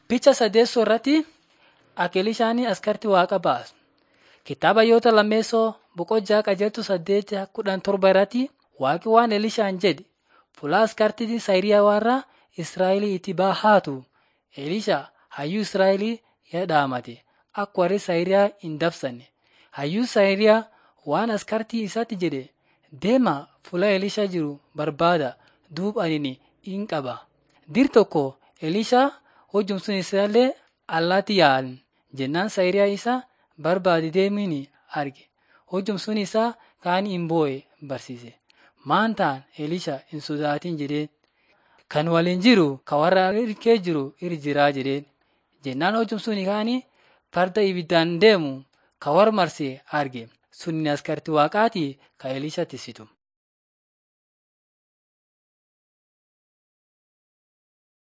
Picha sadeessoo irratti Akeelishaan askartii waaqa baasu. Kitaaba yoota lammeessoo boqojaa qajeeltu saddeet kudhan torba irratti waaqi waan Elishaan jedhe fuula askartii Sayiriyaa warra Israa'elii itti bahaatu. Elisha hayyuu Israa'elii yadhaamate akka warri Sayiriyaa hin dabsanne. Hayyuu Sayiriyaa waan askartii isaatti jedhe deemaa fuula Elisha jiru barbaada duub ani hin qaba. Dir tokko Elisha hojjumsun isaallee allaatti yaa'an jennaan Sayiriyaa isa barbaade deemiin arge. Hojjumsun isaa kaan hin boo'e barsiise. Maan ta'an Elisha hin sodaatin jedheen. Kan waliin jiru ka warra hirkee jiru irra jiraa jedheen. Jennaan hojjumsun kaanii farda ibiddaan deemu ka warra marsee arge. Sunni askartii waaqaati ka Elisha tisitu.